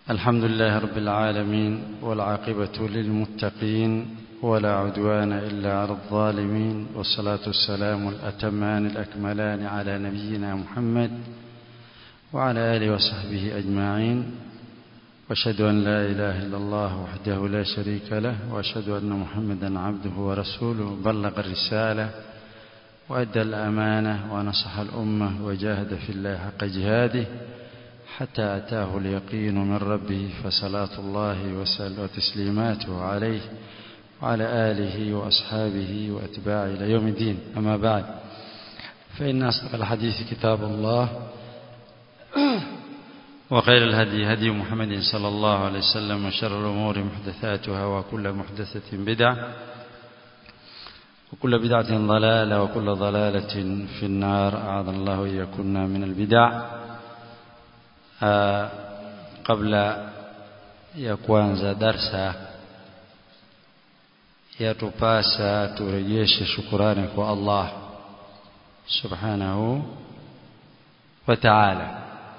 الحمد لله رب العالمين والعاقبة للمتقين ولا عدوان إلا على الظالمين والصلاة والسلام الأتمان الأكملان على نبينا محمد وعلى آله وصحبه أجمعين واشهد أن لا إله إلا الله وحده لا شريك له واشهد أن محمدا عبده ورسوله بلغ الرسالة وأدى الأمانة ونصح الأمة وجاهد في الله حق جهاده حتى أتاه اليقين من ربه فصلاة الله وتسليماته عليه وعلى آله وأصحابه وأتباعه إلى يوم الدين أما بعد فإن أصدق الحديث كتاب الله وخير الهدي هدي محمد صلى الله عليه وسلم وشر الأمور محدثاتها وكل محدثة بدعة وكل بدعة ضلالة وكل ضلالة في النار أعاذنا الله وإياكم من البدع kabla ya kuanza darsa yatupasa turejeshe shukurani kwa Allah subhanahu wa ta'ala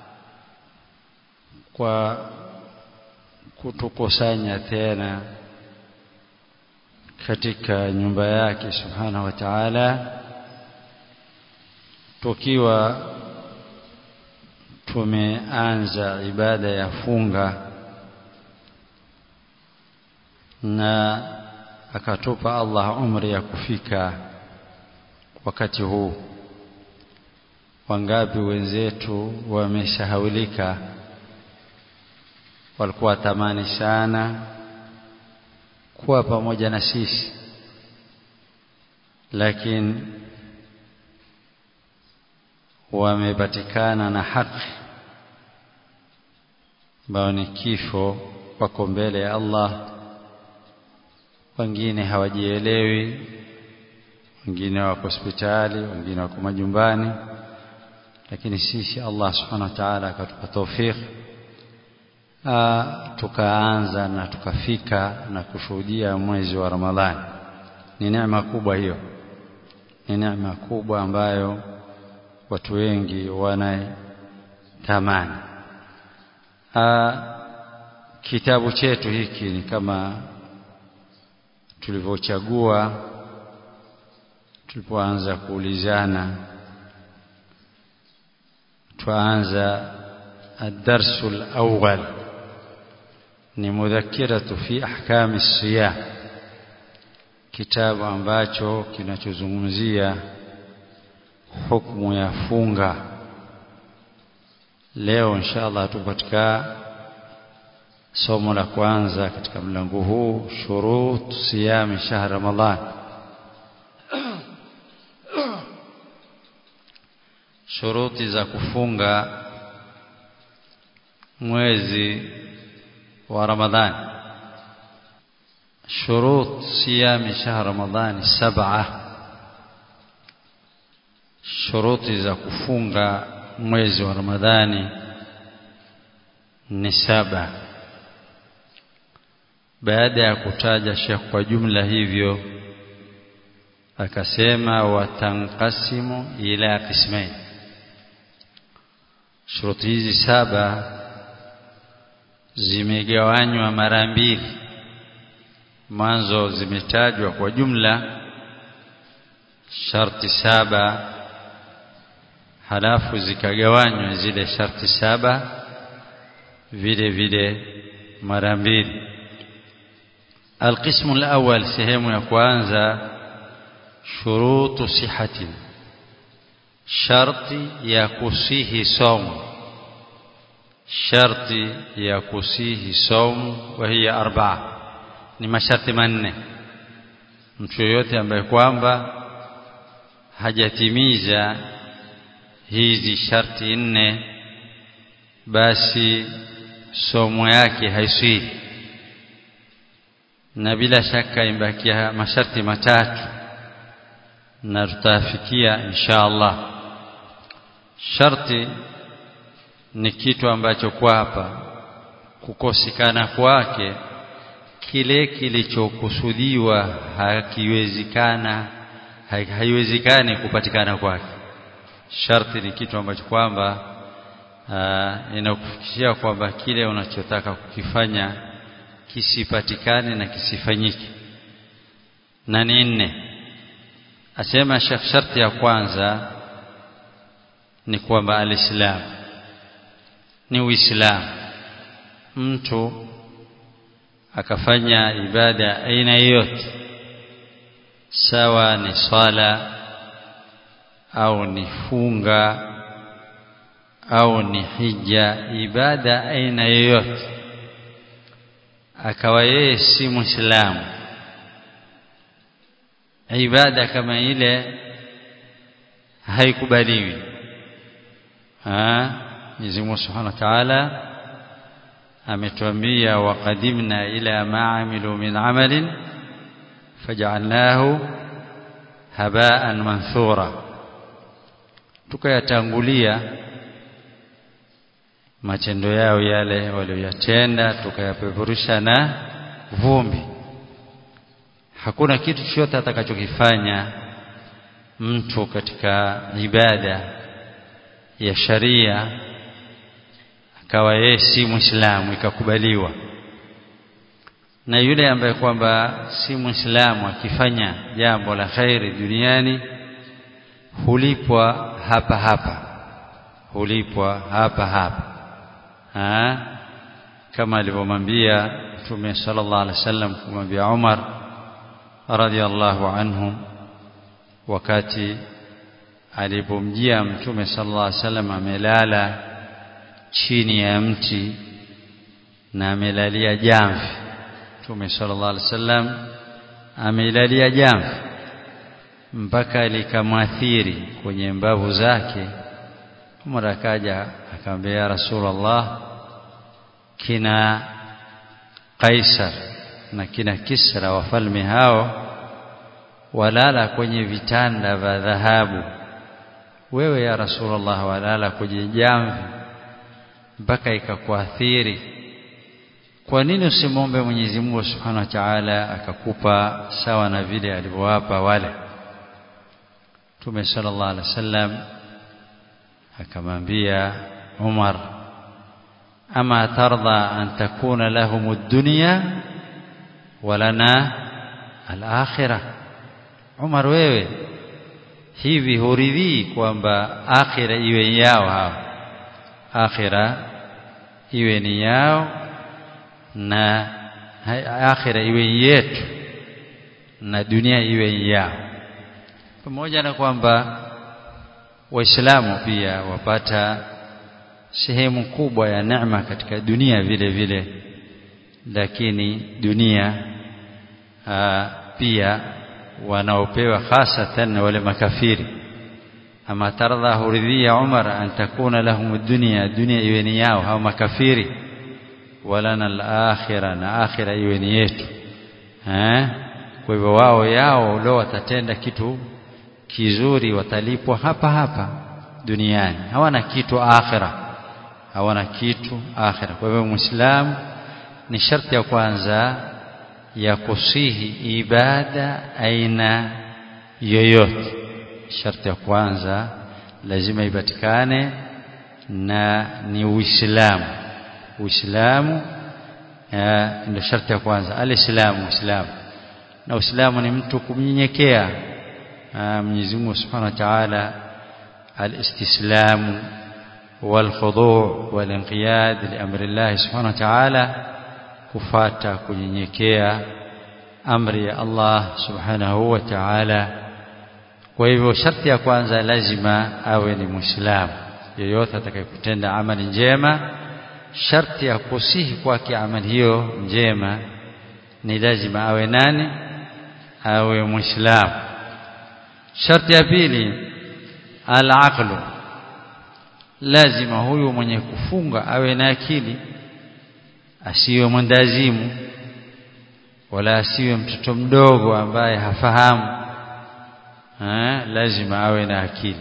kwa kutukusanya tena katika nyumba yake subhanahu wa ta'ala tukiwa tumeanza ibada ya funga na akatupa Allah umri ya kufika wakati huu wangapi wenzetu wameshahaulika walikuwa tamani sana kuwa pamoja na sisi lakini wamepatikana na haki ambao ni kifo wako mbele ya Allah wengine hawajielewi wengine wako hospitali wengine wako majumbani lakini sisi Allah subhanahu wa ta'ala akatupa tawfik tukaanza na tukafika na kushuhudia mwezi wa Ramadhani ni neema kubwa hiyo ni neema kubwa ambayo watu wengi wanaitamani kitabu chetu hiki ni kama tulivyochagua tulipoanza kuulizana tuanza الدرس الأول ni mudhakiratu fi ahkami siyam kitabu ambacho kinachozungumzia hukumu ya funga leo inshallah tuko katika somo la kwanza katika mlango huu shurut siyam shahr ramadan shuruti za kufunga mwezi wa ramadhani shurut siyam shahr ramadan sab'a shuruti za kufunga mwezi wa Ramadhani ni saba baada ya kutaja Sheikh kwa jumla hivyo akasema watanqasimu ila qismain shuruti hizi saba zimegawanywa mara mbili mwanzo zimetajwa kwa jumla sharti saba halafu zikagawanywa zile sharti saba vile vile mara mbili القسم الأول sehemu ya kwanza shurutu sihati sharti ya kusihi saumu sharti ya kusihi saumu wa hiya arba'a ni masharti manne mtu yoyote ambaye kwamba hajatimiza hizi sharti nne basi somo yake haiswi na bila shaka imbakia masharti matatu na tutafikia insha Allah sharti ni kitu ambacho kwa hapa kukosekana kwake kile kilichokusudiwa hakiwezekana haiwezekani kupatikana kwake sharti ni kitu ambacho kwamba inakufikishia kwamba kile unachotaka kukifanya kisipatikane na kisifanyike na ni nne asema Sheikh sharti ya kwanza ni kwamba alislam ni uislamu mtu akafanya ibada aina yoyote sawa ni swala au ni funga au ni hija ibada aina yoyote akawa yeye si muislamu ibada kama ile haikubaliwi Mwenyezi Mungu Subhanahu wa Ta'ala ametuambia waqadimna ila ma amilu min amalin faj'alnahu haba'an manthura tukayatangulia matendo yao yale walioyatenda tukayapeperusha na vumbi hakuna kitu chochote atakachokifanya mtu katika ibada ya sharia akawa yeye si muislamu ikakubaliwa na yule ambaye kwamba si muislamu akifanya jambo la khairi duniani hulipwa hapa hapa hulipwa hapa hapa ha? kama alivyomwambia Mtume sallallahu alaihi wasallam kumwambia Umar radhiallahu anhu wakati alipomjia Mtume sallallahu alaihi wasallam amelala chini ya mti na amelalia jamvi Mtume sallallahu alaihi wasallam amelalia jamvi mpaka likamwathiri kwenye mbavu zake Umar akaja akamwambia ya Rasulullah kina Kaisar na kina Kisra wafalme hao walala kwenye vitanda vya dhahabu wewe ya Rasulullah walala kwenye jamvi mpaka ikakuathiri kwa nini usimwombe Mwenyezi Mungu Subhanahu wa Ta'ala akakupa sawa na vile alivyowapa wale Mtume sallallahu alaihi wasallam akamwambia Umar ama tarda an takuna lahum ad-dunya walana al-akhirah Umar wewe hivi huridhii kwamba akhira iwe yao hao akhira iwe ni yao na akhira iwe yetu na dunia iwe yao pamoja na kwamba waislamu pia wapata sehemu kubwa ya neema katika dunia vile vile lakini dunia aa, pia wanaopewa hasatan wale makafiri ama tardha huridhia Umar an takuna lahum dunya dunia iwe ni yao hao makafiri walana al-akhirah na akhira iwe ni yetu eh kwa hivyo wao yao leo watatenda kitu kizuri watalipwa hapa hapa duniani hawana kitu akhira hawana kitu akhira kwa hivyo muislamu ni sharti ya kwanza ya kusihi ibada aina yoyote sharti ya kwanza lazima ipatikane na ni uislamu uislamu ndio sharti ya kwanza alislamu uislamu na uislamu ni mtu kumnyenyekea Mwenyezi Mungu Subhanahu wa Ta'ala alistislamu والخضوع والانقياد لامر الله سبحانه وتعالى kufata kunyenyekea amri ya Allah subhanahu wa ta'ala kwa hivyo sharti ya kwanza lazima awe ni muislamu yeyote atakayekutenda amali njema sharti ya kusihi kwake amali hiyo njema ni lazima awe nani awe muislamu sharti ya pili al-aqlu lazima huyu mwenye kufunga awe na akili asiwe mwendazimu wala asiwe mtoto mdogo ambaye hafahamu ha, lazima awe na akili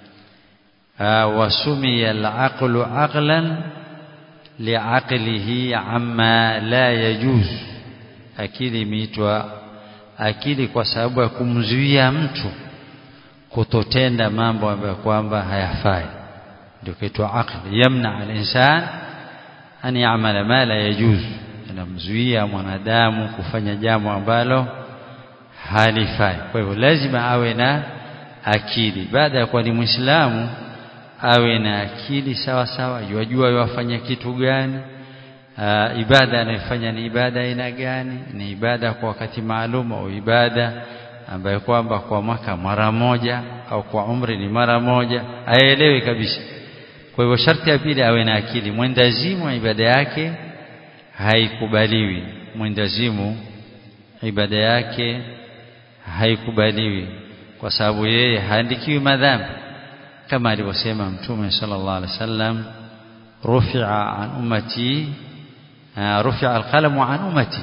wasumia al-aqlu aqlan liaqlihi amma la yajuz akili imeitwa akili kwa sababu ya kumzuia mtu kutotenda mambo ambayo kwamba hayafai ndio kaitwa aql yamna al-insan an ya'mala ma la yajuz inamzuia mwanadamu kufanya jambo ambalo halifai kwa hivyo lazima awe na akili baada ya kuwa ni muislamu awe na akili sawa sawa yajua yafanya kitu gani Aa, ibada anayofanya ni ibada aina gani ni ibada kwa wakati maalum au ibada ambayo kwamba kwa mwaka mara moja au kwa umri ni mara moja aelewe kabisa kwa hivyo sharti ya pili awe na akili mwendazimu wa ibada yake haikubaliwi mwendazimu ibada yake haikubaliwi kwa sababu yeye haandikiwi madhambi kama alivyosema mtume sallallahu alaihi wasallam rufi'a an ummati rufi'a alqalamu an ummati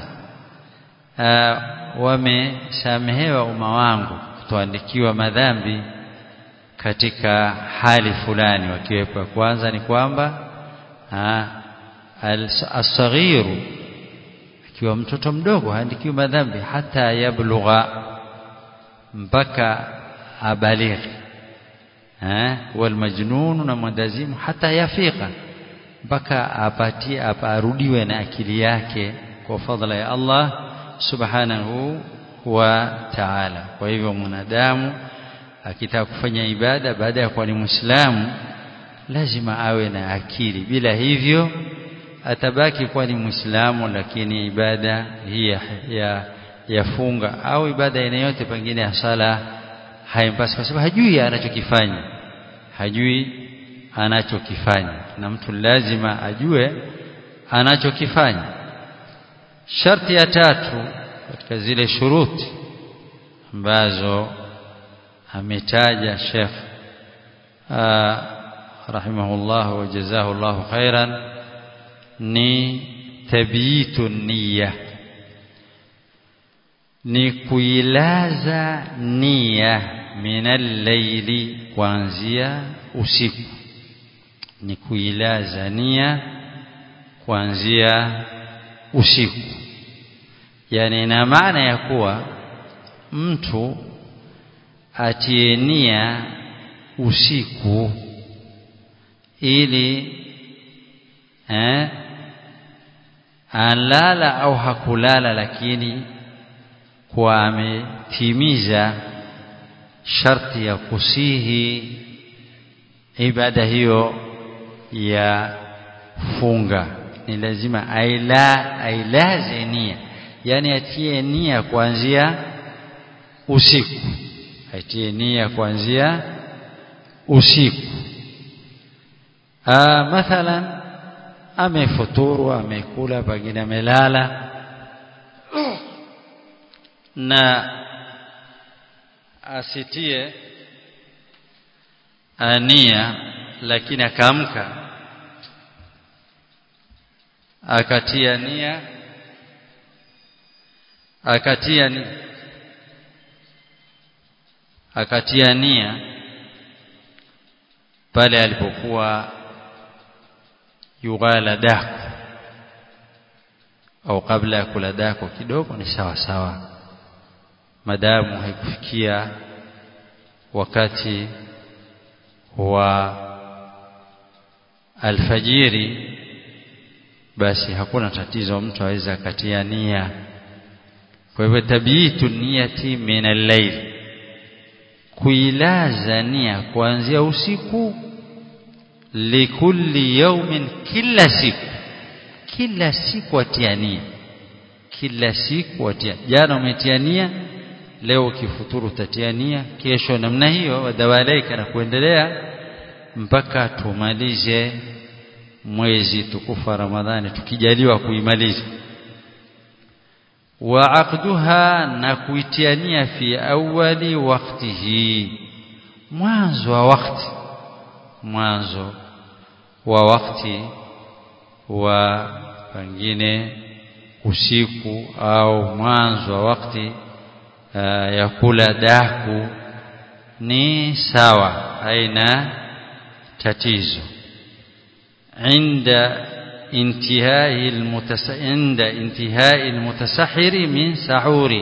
wamesamehewa umma wangu kutoandikiwa madhambi katika hali fulani wakiwepo kwanza ni kwamba as-saghiru akiwa mtoto mdogo haandikiwi madhambi hata yablugha mpaka abalighi eh walmajnun na mwendazimu hata yafika mpaka apatie arudiwe na akili yake kwa fadhila ya Allah subhanahu wa ta'ala kwa hivyo mwanadamu akitaka kufanya ibada baada ya kuwa ni muislamu lazima awe na akili bila hivyo atabaki kuwa ni muislamu lakini ibada hii ya, ya yafunga au ibada aina yote pengine ya sala haimpasi kwa sababu hajui anachokifanya hajui anachokifanya na mtu lazima ajue anachokifanya sharti ya tatu katika zile shuruti ambazo ametaja Sheikh rahimahullah wa jazahu Allah khairan ni tabiitu niyya ni kuilaza nia minal layli kuanzia usiku ni kuilaza nia kuanzia usiku yani ina maana ya kuwa mtu atie nia usiku ili eh alala au hakulala lakini kwa ametimiza sharti ya kusihi ibada hiyo ya funga ni lazima aila ailaze nia yani atie nia kuanzia usiku atie nia kuanzia usiku ah mathalan amefuturu amekula pengine amelala na asitie ania lakini akaamka akatia nia akatia nia akatia nia pale alipokuwa yughala daku au kabla ya kula dako kidogo ni sawa sawa madamu haikufikia wakati wa alfajiri basi hakuna tatizo mtu aweza akatia nia kwa hivyo tabiitu niyati min al-layl kuilaza nia kuanzia usiku likulli yawmin kila siku kila siku atia nia kila siku atia jana umetia nia leo ukifuturu utatia nia kesho namna hiyo wadawalaika na kuendelea mpaka tumalize mwezi tukufu wa Ramadhani tukijaliwa kuimaliza wa aqduha na kuitiania fi awali waktihi mwanzo wa wakati mwanzo wa wakati wa pengine usiku au mwanzo wa wakati uh, ya kula daku ni sawa haina tatizo عند انتهاء المتس... عند انتهاء المتسحر من سحوري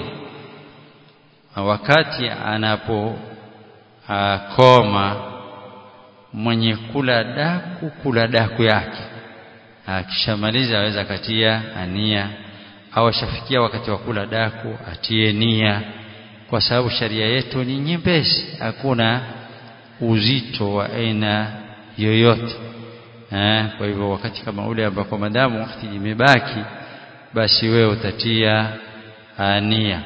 wakati anapo koma mwenye kula daku kula daku yake akishamaliza aweza katia ania au ashafikia wakati wa kula daku atie nia kwa sababu sharia yetu ni nyepesi hakuna uzito wa aina yoyote eh, kwa hivyo wakati kama ule ambako madamu wakati imebaki basi wewe utatia nia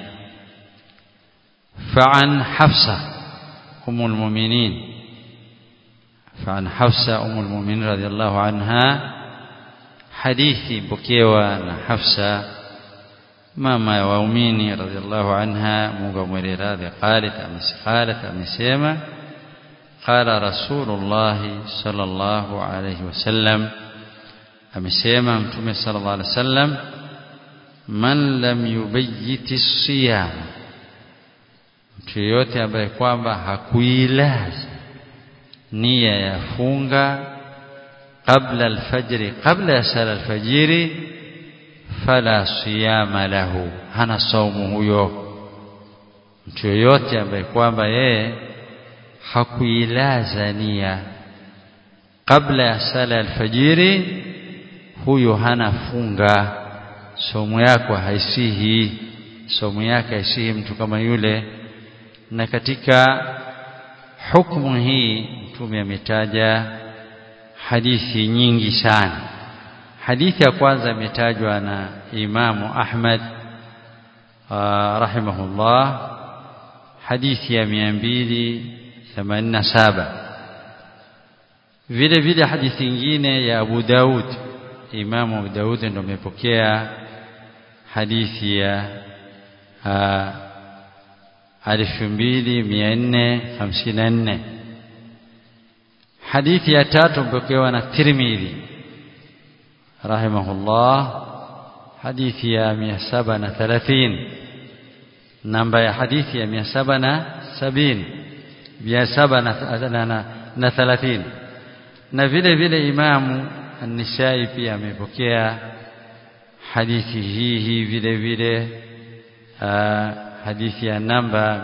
فعن حفصة أم المؤمنين فعن حفصة أم المؤمنين رضي الله عنها حديث بكيوة حفصة ماما waumini radhiallahu anha Mungu amwele radhi qalat qalat amesema qala rasulullah sallallahu alayhi wasallam amesema mtume sallallahu alayhi wasallam man lam yubayyiti siyam mtu yeyote ambaye kwamba hakuilaza nia ya funga qabla alfajri qabla ya sala alfajiri fala siyama lahu hana saumu huyo mtu yoyote ambaye kwamba yeye hakuilaza nia kabla ya sala alfajiri huyo hana funga somo yako haisihi somo yake haisihi mtu kama yule na katika hukumu hii mtume ametaja hadithi nyingi sana hadithi ya kwanza imetajwa na Imamu Ahmad rahimahullah hadithi ya 287 vile vile hadithi nyingine ya Abu Daud Imamu Abu Daud ndio amepokea hadithi ya alfu mbili mia nne hamsini na nne hadithi ya tatu mpokewa na Tirmidhi rahimahullah hadithi ya mia saba na thelathini namba ya hadithi ya mia saba na sabini mia saba na thelathini na vile vile Imamu An-Nisai pia amepokea hadithi hii hii vile vile hadithi ya namba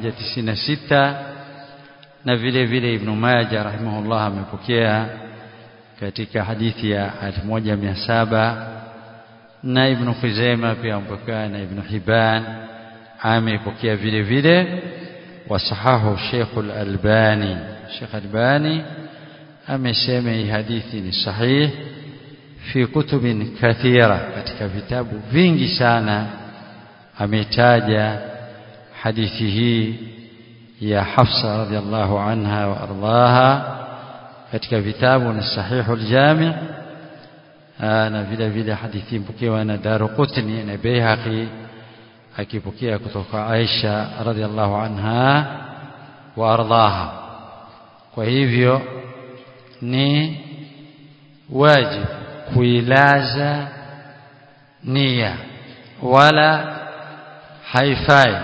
196 na vile vile Ibn Majah rahimahullah amepokea katika hadithi ya 1700 na Ibn Khuzaimah pia amepokea na Ibn Hibban amepokea vile vile wasahahu Sheikh Al-Albani Sheikh Albani amesema hii hadithi ni sahih fi kutubin kathira katika vitabu vingi sana ametaja hadithi hii ya Hafsa radhiallahu anha wa ardaha katika vitabu ni sahihu al-jami' na vile vile hadithi mpokewa na Daruqutni na Baihaqi akipokea kutoka Aisha radhiallahu anha wa ardaha kwa hivyo ni wajibu kuilaza nia wala haifai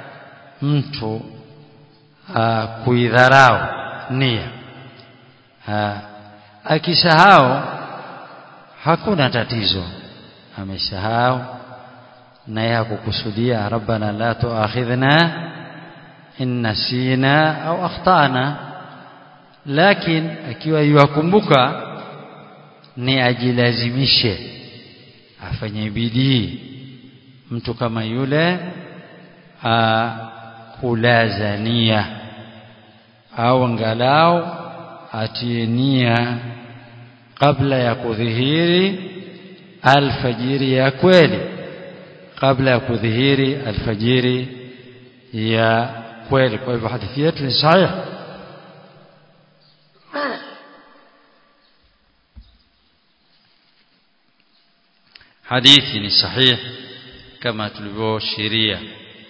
mtu uh, kuidharau nia uh, akisahau hakuna tatizo amesahau naye hakukusudia rabbana la tuakhidhna in nasina au akhtana lakini akiwa yuakumbuka ni ajilazimishe afanye bidii mtu kama yule kulaza nia au angalau atie nia kabla ya kudhihiri alfajiri ya kweli kabla ya kudhihiri alfajiri ya kweli kwa hivyo hadithi yetu ni sahihi hadithi ni sahihi kama tulivyoshiria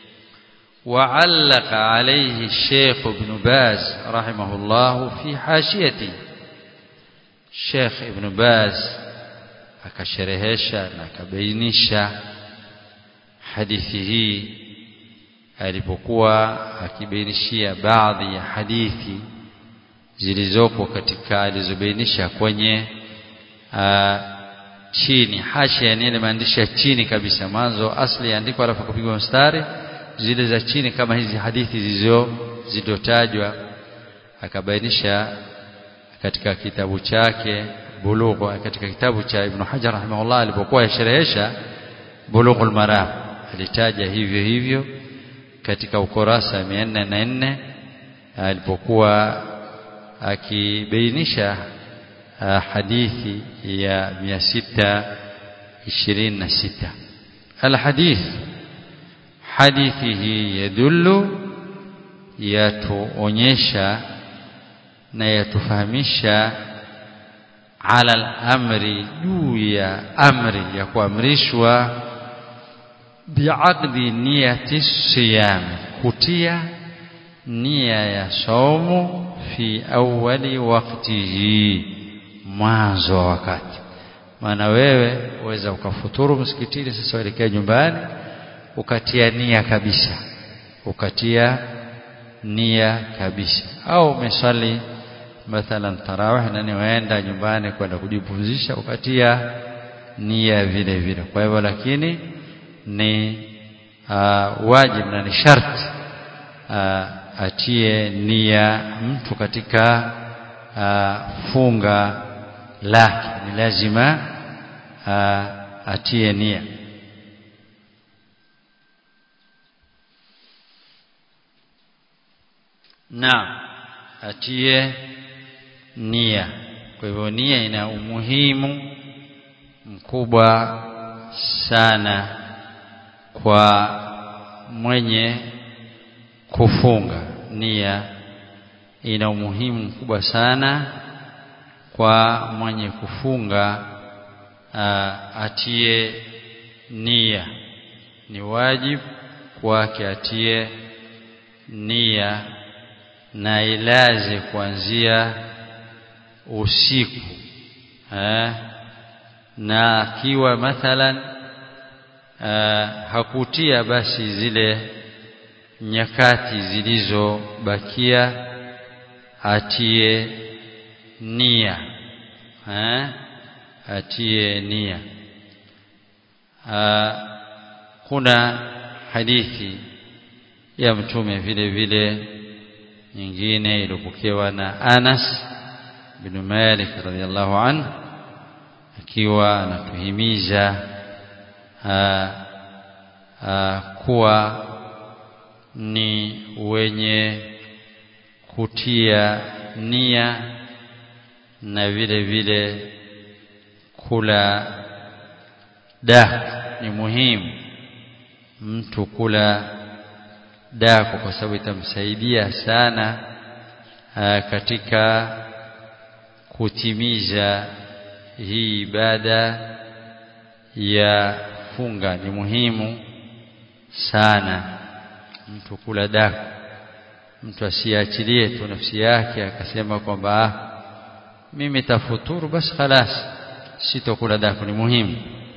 وعلق عليه الشيخ ابن باز رحمه الله في حاشيته الشيخ ابن باز akasherehesha na akabainisha hadithi hii alipokuwa akibainishia baadhi ya hadithi zilizoko katika alizobainisha kwenye aa, chini hashia ni ile maandishi ya chini kabisa mwanzo asli andiko alafu kupigwa mstari zile za chini kama hizi hadithi zilizo zilizotajwa akabainisha katika kitabu chake bulugh katika kitabu cha Ibn Hajar rahimahullah alipokuwa yasherehesha bulughul maram alitaja hivyo hivyo katika ukurasa 404 alipokuwa akibainisha hadithi ya 626 alhadith hadithi hii yadullu yatuonyesha na yatufahamisha ala al-amri juu ya amri ya kuamrishwa biaqdi niyati siyam kutia nia ya saumu fi awali waqtihi mwanzo wa wakati maana wewe uweza ukafuturu msikitini sasa uelekea nyumbani ukatia nia kabisa ukatia nia kabisa au umesali mathalan tarawih na niwaenda nyumbani kwenda kujipumzisha ukatia nia vile vile kwa hivyo lakini ni uh, wajibu na ni sharti uh, atie nia mtu katika uh, funga lake ni lazima uh, atie nia na atie nia kwa hivyo nia ina umuhimu mkubwa sana kwa mwenye kufunga nia ina umuhimu mkubwa sana kwa mwenye kufunga uh, atie nia ni wajibu kwake atie nia na ilaze kuanzia usiku eh, na akiwa mathalan uh, hakutia basi zile nyakati zilizobakia atie nia eh, atie nia uh, kuna hadithi ya mtume vile vile nyingine iliyopokewa na Anas bin Malik radhiallahu anhu akiwa anatuhimiza kuwa ni wenye kutia nia na vile vile kula daku ni muhimu mtu kula daku kwa sababu itamsaidia sana aa, katika kutimiza hii ibada ya funga ni muhimu sana mtu kula daku mtu asiachilie tu nafsi yake akasema kwamba ah, mimi tafuturu basi khalas sitokula daku ni muhimu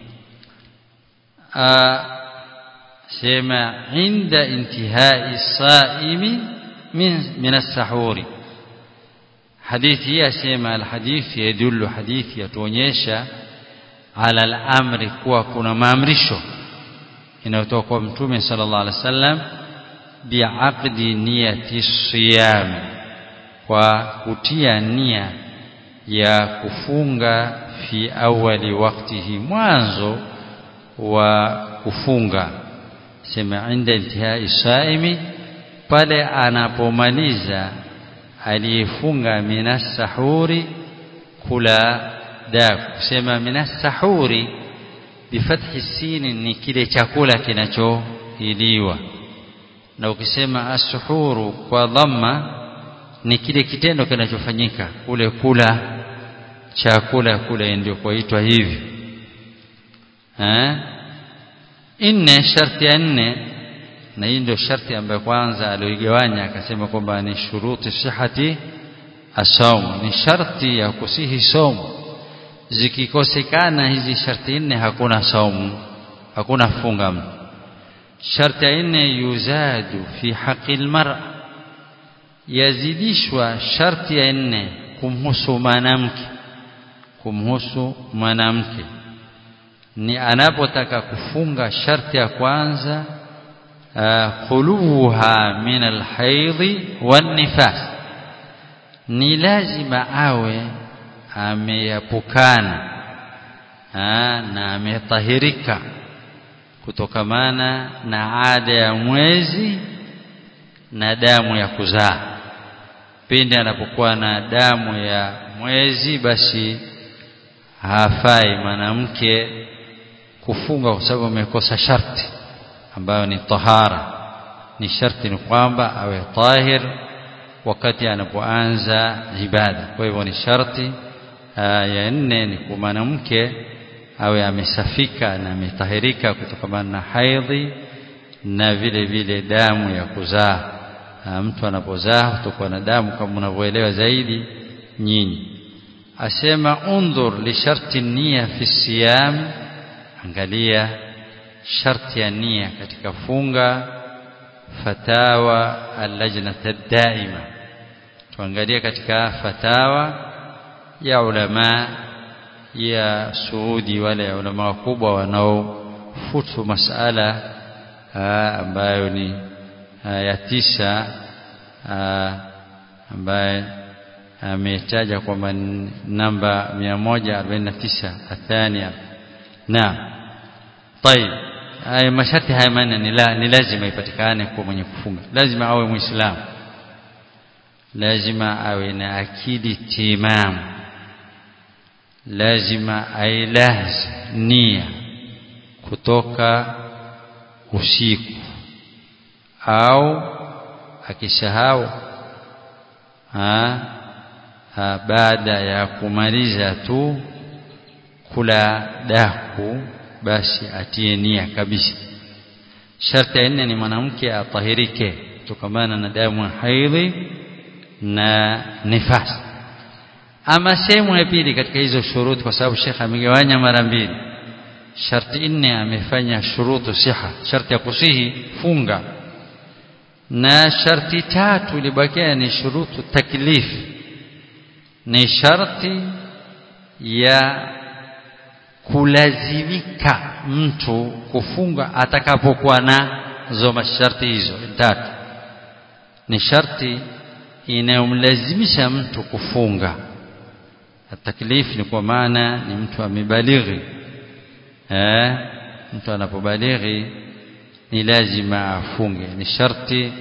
sema inda intihai saimi min min as-sahuri hadithi hii asema alhadithi yadullu hadithi yatuonyesha ala al-amri kuwa kuna maamrisho inayotoka kwa mtume sallallahu alaihi wasallam biaqdi niyati siyam kwa kutia nia ya kufunga fi awali waktihi mwanzo wa kufunga sema inda intihai saimi pale anapomaliza aliyefunga minas sahuri kula daku kusema minas sahuri bifathi sini ni kile chakula kinachoiliwa na ukisema asuhuru kwa dhamma ni kile kitendo kinachofanyika kule kula chakula kule ndio kuitwa hivyo eh nne sharti ya nne na hii ndio sharti ambayo kwanza alioigawanya akasema kwamba ni shuruti sihati asaum ni sharti ya kusihi saumu zikikosekana hizi sharti nne hakuna saumu hakuna funga sharti ya nne yuzadu fi haqi almar'a yazidishwa sharti ya nne kumhusu mwanamke kumhusu mwanamke ni anapotaka kufunga sharti ya kwanza khuluha min alhaidhi wan nifas ni lazima awe ameyapukana na ametahirika kutokamana na ada ya mwezi na damu ya kuzaa pindi anapokuwa na damu ya mwezi basi hafai mwanamke kufunga kwa sababu amekosa sharti ambayo ni tahara ni sharti ni kwamba awe tahir wakati anapoanza ibada kwa hivyo ni sharti ya nne ni kwa mwanamke awe amesafika na ametahirika kutokana na haidhi na vile vile damu ya kuzaa mtu anapozaa kutokuwa na damu kama unavyoelewa zaidi nyinyi asema undhur li sharti nia fi siyam angalia sharti ya nia katika funga fatawa allajnata daima tuangalie katika fatawa ya ulama ya Saudi wale ya ulama wakubwa wanaofutu masala ambayo ni ya tisa ambaye ametaja kwamba namba 149 athania na طيب haya masharti haya manne ni, la, ni lazima ipatikane kwa mwenye kufunga lazima awe muislamu lazima awe na akili timamu lazima ailazi nia kutoka usiku au akisahau baada ya kumaliza tu kula daku basi atie nia kabisa sharti ya nne ni mwanamke atahirike kutokamana na damu ya haidhi na nifasi ama sehemu ya pili katika hizo shuruti kwa sababu Sheikh amegawanya mara mbili sharti nne amefanya shurutu siha sharti ya kusihi funga na sharti tatu ilibakia ni shurutu taklif ni sharti ya kulazimika mtu kufunga atakapokuwa na zo masharti hizo tatu ni sharti inayomlazimisha mtu kufunga taklif ni kwa maana ni mtu amebalighi eh mtu anapobalighi ni lazima afunge ni sharti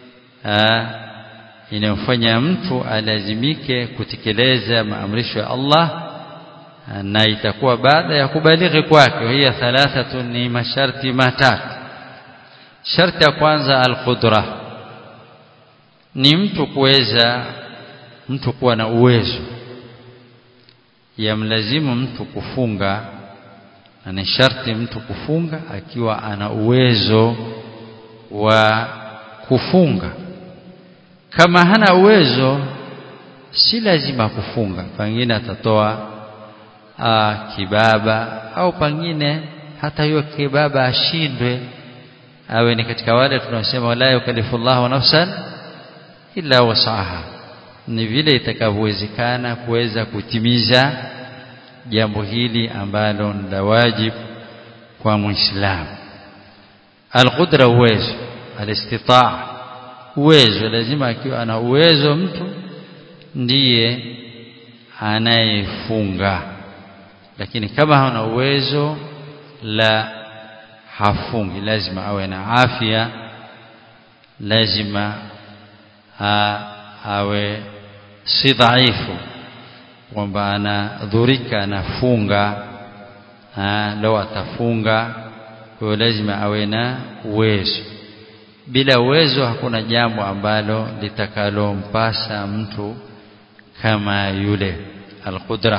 inayofanya mtu alazimike kutekeleza maamrisho ya Allah na itakuwa baada ya kubalighi kwake hiya thalathatu ni masharti matatu sharti ya kwanza alqudra ni mtu kuweza mtu kuwa na uwezo yamlazimu mtu kufunga na ni sharti mtu kufunga akiwa ana uwezo wa kufunga kama hana uwezo si lazima kufunga pengine atatoa aa, kibaba au pengine hata hiyo kibaba ashindwe awe ni katika wale tunasema la yukallifullahu nafsan illa wasaha ni vile itakavyowezekana kuweza kutimiza jambo hili ambalo ni la wajibu kwa muislamu alqudra uwezo alistitaa uwezo lazima akiwa ana uwezo mtu ndiye anayefunga lakini kama hana uwezo la hafungi lazima awe na afya lazima ha, awe si dhaifu kwamba anadhurika anafunga lau atafunga kwa hiyo lazima awe na uwezo bila uwezo hakuna jambo ambalo litakalompasa mtu kama yule alqudra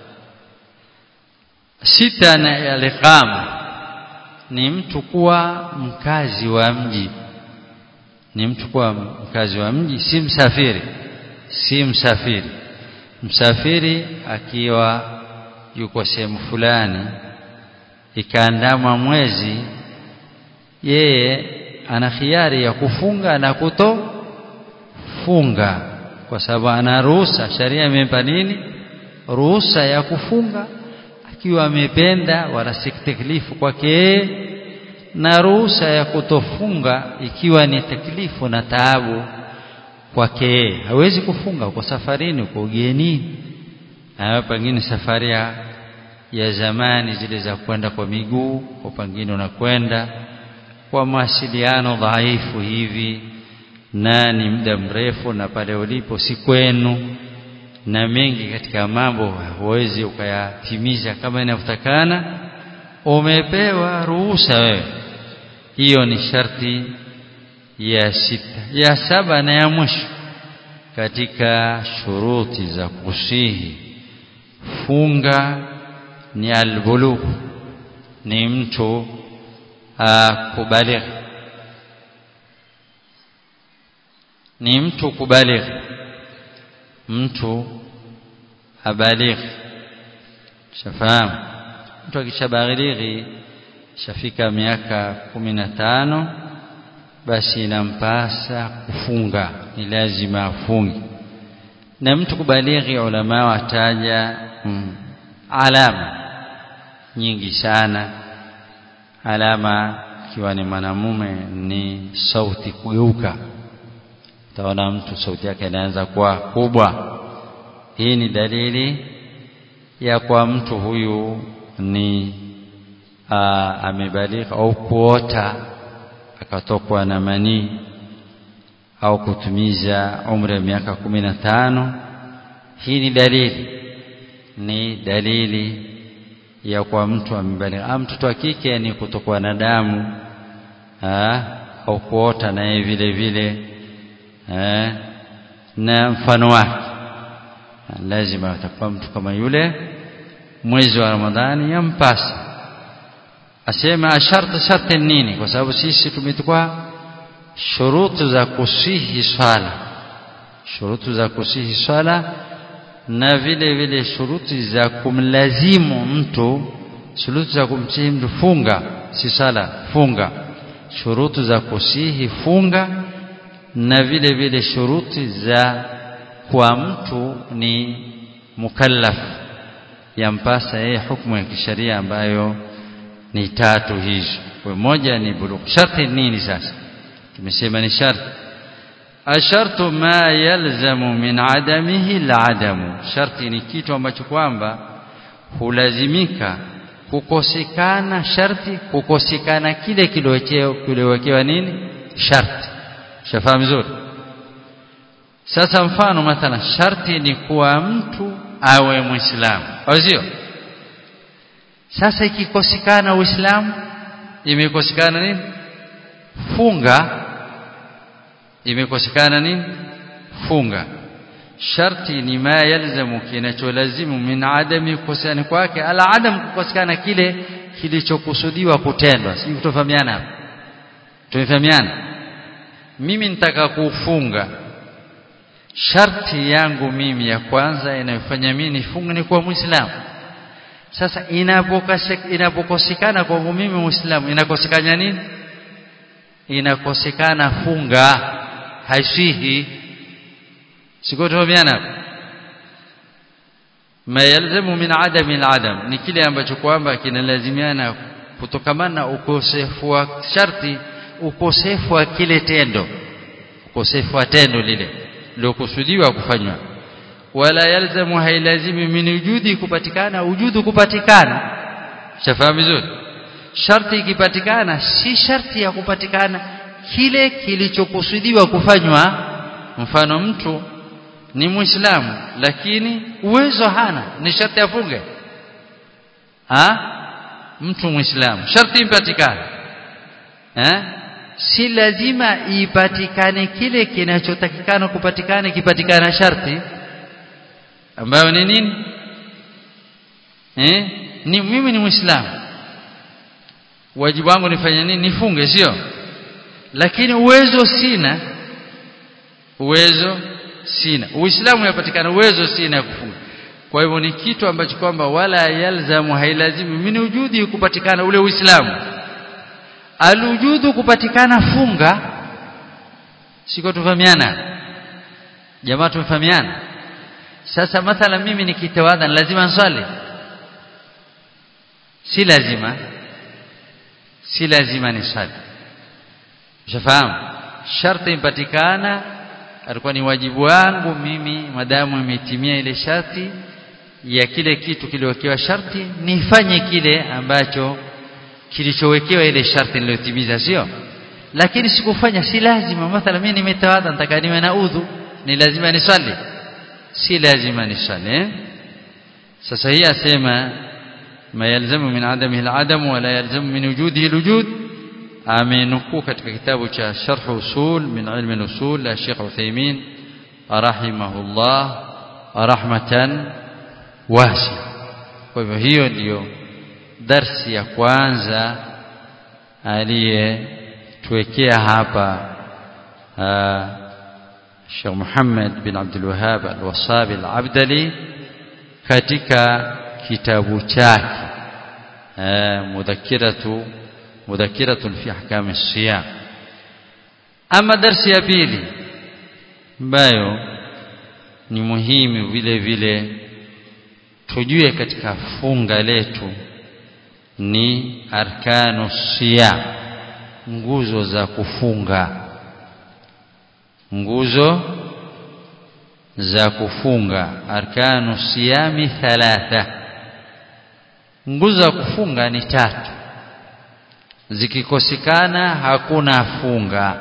sita na aliqama ni mtu kuwa mkazi wa mji ni mtu kuwa mkazi wa mji si msafiri si msafiri msafiri akiwa yuko sehemu fulani ikaandama mwezi yeye ana khiari ya kufunga na kutofunga kwa sababu ana ruhusa sharia imempa nini ruhusa ya kufunga akiwa amependa wala si taklifu kwake na ruhusa ya kutofunga ikiwa ni taklifu na taabu kwake yeye hawezi kufunga uko safarini uko ugenini na pengine safari ya, ya zamani zile za kwenda kwa miguu kwa pengine unakwenda kwa mawasiliano dhaifu hivi na ni muda mrefu na pale ulipo si kwenu na mengi katika mambo huwezi ukayatimiza kama inavyotakana umepewa ruhusa wewe hiyo ni sharti ya sita ya saba na ya mwisho katika shuruti za kusihi funga ni albulugh ni mtu kubaligh ni mtu kubaligh mtu abaligh shafahamu mtu akishabalighi shafika miaka kumi na tano basi inampasa kufunga ni lazima afunge na mtu kubalighi ulama wataja mm, alama nyingi sana alama ikiwa ni mwanamume ni sauti kugeuka utaona mtu sauti yake inaanza kuwa kubwa hii ni dalili ya kwa mtu huyu ni amebalika au kuota akatokwa na manii au kutumiza umri wa miaka kumi na tano hii ni dalili ni dalili ya kwa mtu amebalika mtoto wa kike ni kutokwa na damu au kuota naye vile vile ha, na mfano wake lazima atakuwa mtu kama yule mwezi wa Ramadhani yampasa asema sharti sharti nini kwa sababu sisi tumetukwa shurutu za kusihi swala shurutu za kusihi swala na vile vile shuruti za kumlazimu mtu shurutu za kumsihi mtu funga si sala funga shurutu za kusihi funga na vile vile shuruti za kwa mtu ni mukallaf yampasa yeye hukumu ya kisheria ambayo ni tatu hizo kwa moja ni bulugh sharti nini sasa tumesema ni sharti ashartu ma yalzamu min adamihi aladamu sharti ni kitu ambacho kwamba hulazimika kukosekana sharti kukosekana kile kiliwekewa nini sharti shafahamu vizuri sasa mfano mathalan sharti ni kuwa mtu awe muislamu au sio sasa ikikosekana uislamu imekosekana nini funga imekosekana nini funga sharti ni ma yalzamu kinacholazimu min adami kukosekana kwake ala adam kukosekana kile kilichokusudiwa kutendwa si tutafahamiana hapa tumefahamiana mimi nitaka kufunga sharti yangu mimi ya kwanza inayofanya mimi nifunge ni kuwa muislamu sasa inapokosekana kwangu mimi muislamu inakosekana nini inakosekana funga haisihi siko tumeana ma yalzamu min adami aladam ni kile ambacho kwamba kinalazimiana kutokamana na ukosefu wa sharti ukosefu wa kile tendo ukosefu wa tendo lile lilokusudiwa kufanywa wala yalzamu hailazimi min wujudi kupatikana wujudu kupatikana shafahamu vizuri sharti ikipatikana si sharti ya kupatikana kile kilichokusudiwa kufanywa mfano mtu ni muislamu lakini uwezo hana ni sharti afunge ha mtu muislamu sharti ipatikane eh si lazima ipatikane kile kinachotakikana kupatikana kipatikana sharti ambayo ni nini eh ni mimi ni muislamu wajibu wangu nifanye nini nifunge sio lakini uwezo sina uwezo sina uislamu unapatikana uwezo sina kufunga kwa hivyo ni kitu ambacho kwamba wala yalzamu hailazimu mimi ujudi kupatikana ule uislamu alujudu kupatikana funga siko tufahamiana jamaa tumefahamiana sasa mathala mimi nikitawadha lazima nswali si lazima si lazima ni swali ushafahamu sharti impatikana alikuwa ni wajibu wangu mimi madamu imetimia ile sharti ya kile kitu kiliwekewa sharti nifanye kile ambacho kilichowekewa ile sharti niliyotimiza sio lakini sikufanya si lazima mathala mimi nimetawadha nataka niwe na udhu ni lazima nisali si lazima nisali eh? sasa hii asema ma yalzamu min adamihi al-adam wa la yalzamu min wujudihi al-wujud amenukuu katika kitabu cha sharh usul min ilm al-usul la Sheikh Uthaymeen rahimahullah rahmatan wasi kwa hivyo hiyo ndiyo darsi ya kwanza aliyetuwekea hapa Sheikh Muhammad bin Abdul Wahhab al-Wasabi al-Abdali katika kitabu chake mudhakiratu mudhakiratun fi ahkam as-siyam ama darsi ya pili ambayo ni muhimu vile vile tujue katika funga letu ni arkanu siyam nguzo za kufunga nguzo za kufunga arkanu siyami thalatha nguzo za kufunga ni tatu zikikosekana hakuna funga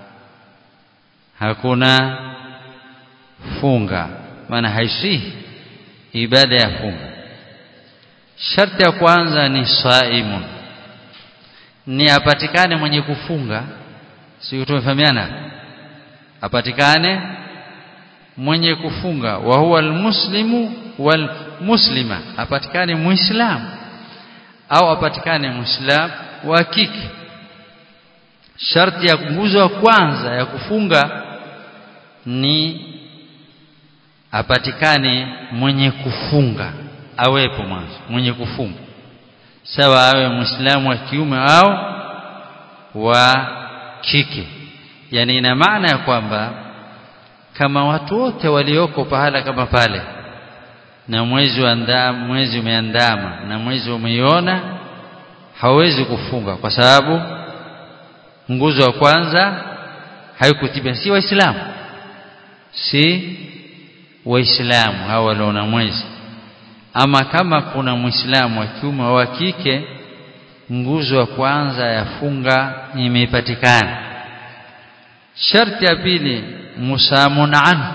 hakuna funga maana haisihi ibada ya funga sharti ya kwanza ni saimun ni apatikane mwenye kufunga sio tumefahamiana apatikane mwenye kufunga wa huwa almuslimu wal muslima apatikane muislamu au apatikane muislamu wa kike sharti ya nguzo ya kwanza ya kufunga ni apatikane mwenye kufunga awepo mwanzo mwenye kufunga sawa awe muislamu wa kiume au wa kike yani ina maana ya kwamba kama watu wote walioko pahala kama pale na mwezi uandama mwezi umeandama na mwezi umeiona hawezi kufunga kwa sababu nguzo ya kwanza haikutimia si waislamu si waislamu hao waliona mwezi ama kama kuna muislamu wa kiume au wa kike nguzo ya kwanza ya funga imepatikana sharti ya pili musamun anhu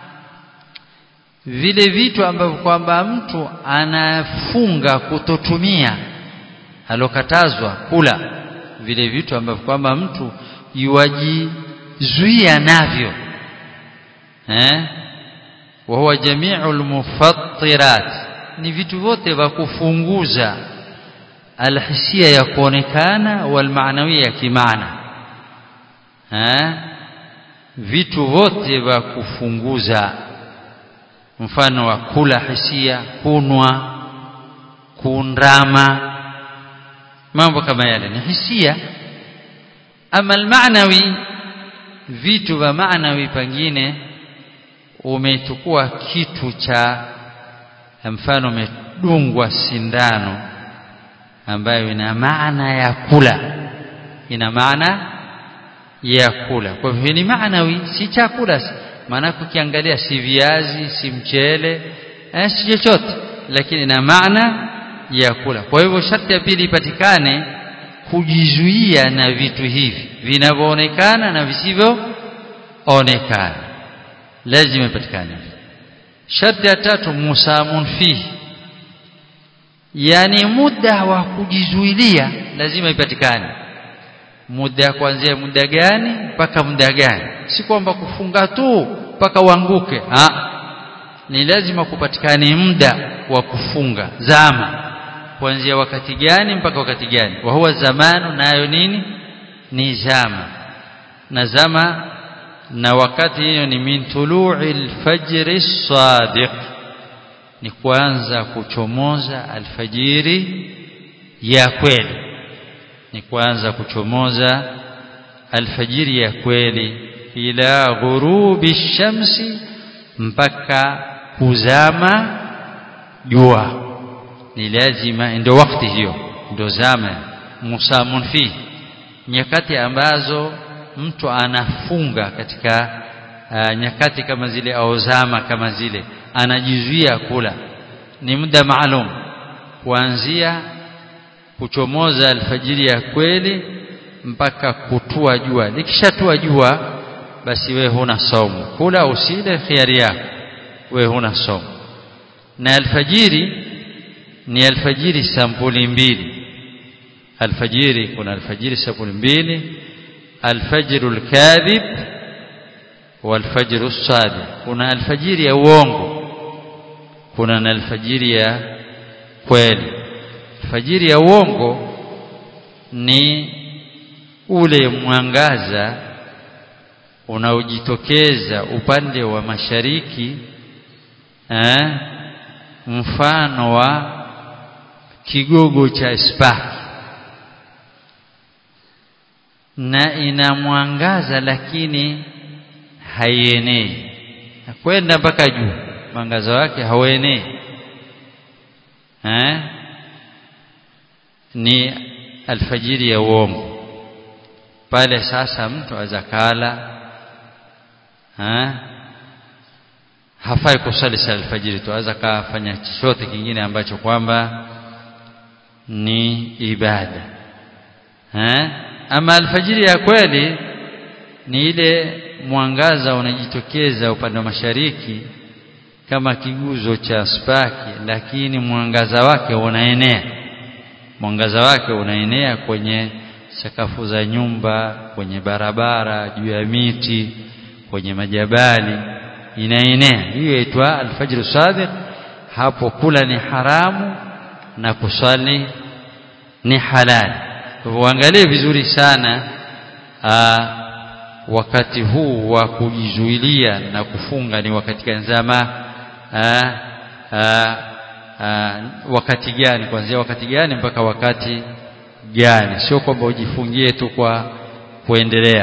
vile vitu ambavyo kwamba mtu anafunga kutotumia alokatazwa kula vile vitu ambavyo kwamba mtu yuwajizuia navyo eh wa huwa jami'ul mufattirat ni vitu vyote vya kufunguza alhisia ya kuonekana wal maanawia ya kimaana eh vitu vyote vya kufunguza mfano wa kula hisia kunwa kundrama mambo kama yale ni hisia ama almaanawi vitu vya maanawi pengine umechukua kitu cha mfano umedungwa sindano ambayo ina maana ya kula ina maana ya kula kwa hivyo ni maanawi si chakula maana ukiangalia si viazi si mchele eh, si chochote lakini ina maana ya kula kwa hivyo sharti ya pili ipatikane kujizuia na vitu hivi vinavyoonekana na visivyoonekana lazima ipatikane sharti ya tatu musamun fihi yani muda wa kujizuilia lazima ipatikane muda kuanzia muda gani mpaka muda gani si kwamba kufunga tu mpaka uanguke ah ni lazima kupatikane muda wa kufunga zama kuanzia wakati gani mpaka wakati gani wa huwa zamanu nayo nini ni zama na zama na wakati hiyo ni min tulu'il fajri sadiq ni kuanza kuchomoza alfajiri ya kweli ni kuanza kuchomoza alfajiri ya kweli ila ghurubi shamsi mpaka kuzama jua ni lazima ndio wakati hiyo ndio zama musamun fi nyakati ambazo mtu anafunga katika aa, nyakati kama zile au zama kama zile anajizuia kula ni muda maalum kuanzia kuchomoza alfajiri ya kweli mpaka kutua jua likishatua jua basi we huna saumu kula usile khiari yako we huna saumu na alfajiri ni alfajiri sampuli mbili alfajiri kuna alfajiri sampuli mbili alfajru alkadhib walfajru as-sadiq kuna alfajiri ya uongo kuna na alfajiri ya kweli alfajiri ya uongo ni ule mwangaza unaojitokeza upande wa mashariki eh, mfano wa kigogo cha spaki na ina mwangaza lakini haienei kwenda mpaka juu mwangaza wake hauenei eh? ni alfajiri ya uongo pale sasa mtu azakala ha? hafai kusali sala alfajiri tu aweza kafanya chochote kingine ambacho kwamba ni ibada ha? ama alfajiri ya kweli ni ile mwangaza unajitokeza upande wa mashariki kama kiguzo cha spaki lakini mwangaza wake unaenea mwangaza wake unaenea kwenye sakafu za nyumba kwenye barabara juu ya miti kwenye majabali inaenea hiyo inaitwa alfajr sadiq hapo kula ni haramu na kusali ni halali uangalie vizuri sana aa, wakati huu wa kujizuilia na kufunga ni wakati gani zama aa, aa, aa, wakati gani kuanzia wakati gani mpaka wakati gani sio kwamba ujifungie tu kwa kuendelea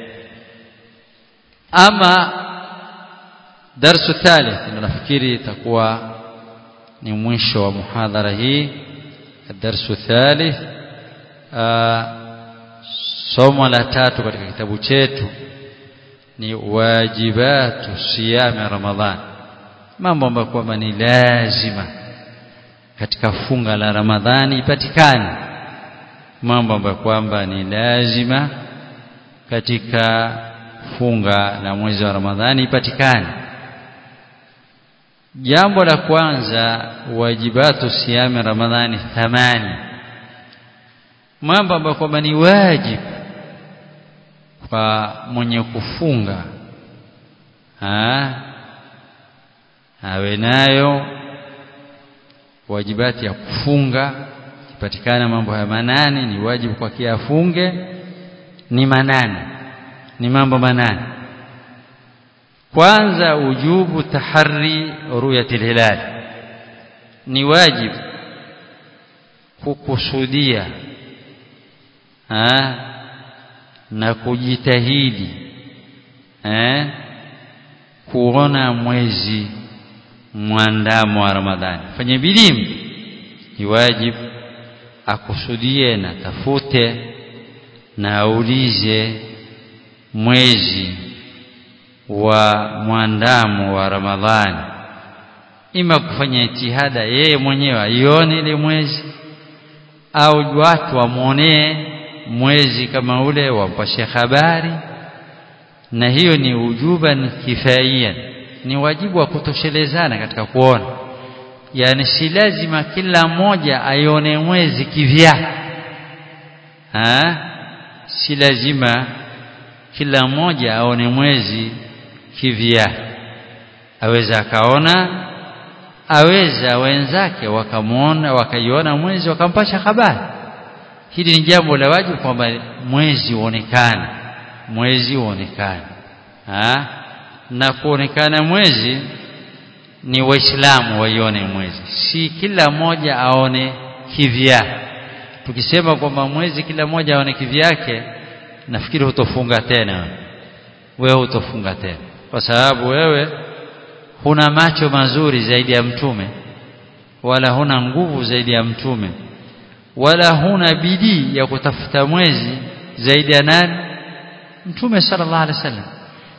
ama darsu thalith nafikiri itakuwa ni mwisho wa muhadhara hii darsu thalith somo la tatu katika kitabu chetu ni wajibatu siyami ramadhan mambo ambayo kwamba ni lazima katika funga la ramadhani ipatikane mambo ambayo kwamba ni lazima katika funga la mwezi wa ramadhani ipatikane jambo la kwanza wajibatu siyami ramadhani thamani mambo ambayo kwamba ni wajibu kwa mwenye kufunga ha? awe nayo wajibati ya kufunga ipatikana mambo haya manane ni wajibu kwa kia afunge ni manane ni mambo manane kwanza ujubu tahari ruyatil hilal ni wajibu kukusudia ha? na kujitahidi eh? kuona mwezi mwandamo wa Ramadhani fanye bidii ni wajibu akusudie na tafute na aulize mwezi wa mwandamo wa Ramadhani ima kufanya itihada yeye mwenyewe aione ile mwezi au watu wamwonee mwezi kama ule wampashe habari na hiyo ni ujuban kifaiyan ni wajibu wa kutoshelezana katika kuona yani si lazima kila mmoja aione mwezi kivyake ha si lazima kila mmoja aone mwezi kivyake aweza akaona aweza wenzake wakamwona wakaiona mwezi wakampasha habari hili ni jambo la wajibu kwamba mwezi uonekane mwezi uonekane na kuonekana mwezi ni waislamu waione mwezi si kila mmoja aone kivyake tukisema kwamba mwezi kila mmoja aone kivyake nafikiri hutofunga tena wewe hutofunga tena kwa sababu wewe huna macho mazuri zaidi ya mtume wala huna nguvu zaidi ya mtume wala huna bidii ya kutafuta mwezi zaidi ya nani mtume sallallahu alaihi wasallam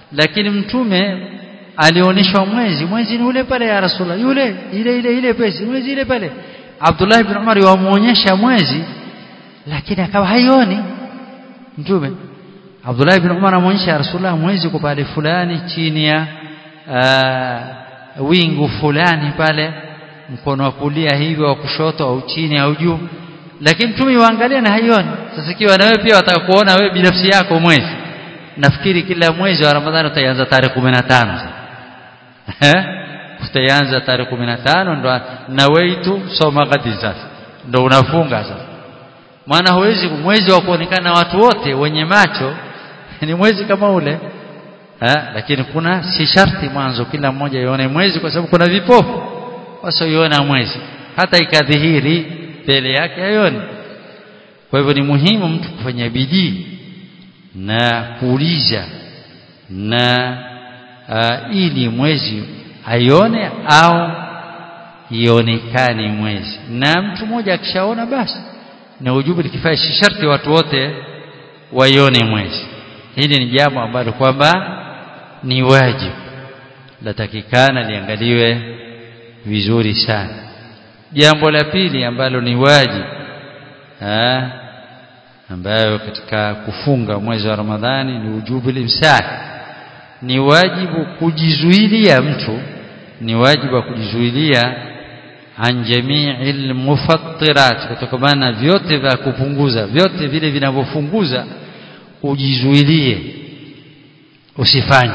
lakini mtume alionyeshwa mwezi mwezi ni ule pale ya rasulullah yule ile ile ile pesi mwezi ile pale Abdullah ibn Umar wamuonyesha mwezi lakini akawa haioni mtume Abdullah ibn Umar amuonyesha rasulullah mwezi kwa pale fulani chini ya uh, wingu fulani pale mkono wa kulia hivi wa kushoto au chini au juu lakini mtume yuangalia na haioni sasa ikiwa na wewe pia wataka kuona wewe binafsi yako mwezi nafikiri kila mwezi wa Ramadhani utaanza tarehe 15 eh utaanza tarehe 15 ndo na weitu soma gadi sasa ndo unafunga sasa maana huwezi mwezi wa kuonekana watu wote wenye macho ni mwezi kama ule eh lakini kuna si sharti mwanzo kila mmoja ione mwezi kwa sababu kuna vipofu wasioiona mwezi hata ikadhihiri mbele yake hayoni kwa hivyo ni muhimu mtu kufanya bidii na kuuliza na uh, ili mwezi aione au ionekane mwezi na mtu mmoja akishaona basi na ujubu likifanya sharti watu wote waione mwezi hili ni jambo ambalo kwamba ni wajibu latakikana liangaliwe vizuri sana jambo la pili ambalo ni wajibu ha? ambayo katika kufunga mwezi wa Ramadhani ni ujubu limsak ni wajibu kujizuilia mtu ni wajibu wa kujizuilia an jami'il mufattirat kutokana na vyote vya kupunguza vyote vile vinavyofunguza ujizuilie usifanye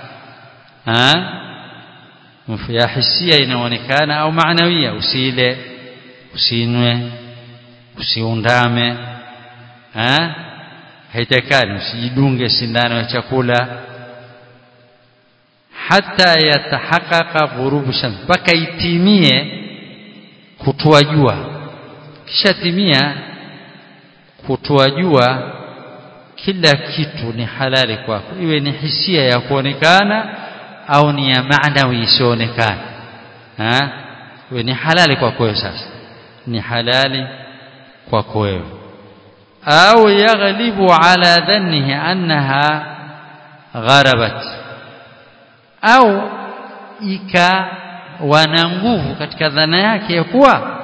ya hisia inaonekana au maanawia usile usinwe usiundame ha haitakani usijidunge sindano ya chakula hata yatahaqqaqa ghurubu shams mpaka itimie kutua jua kisha timia kutua jua kila kitu ni halali kwako iwe ni hisia ya kuonekana au ni ya maanawi isionekana ha iwe ni halali kwako wewe sasa ni halali kwako wewe au yaghlibu ala dhannihi annaha gharabat au ikawa na nguvu katika dhana yake ya kuwa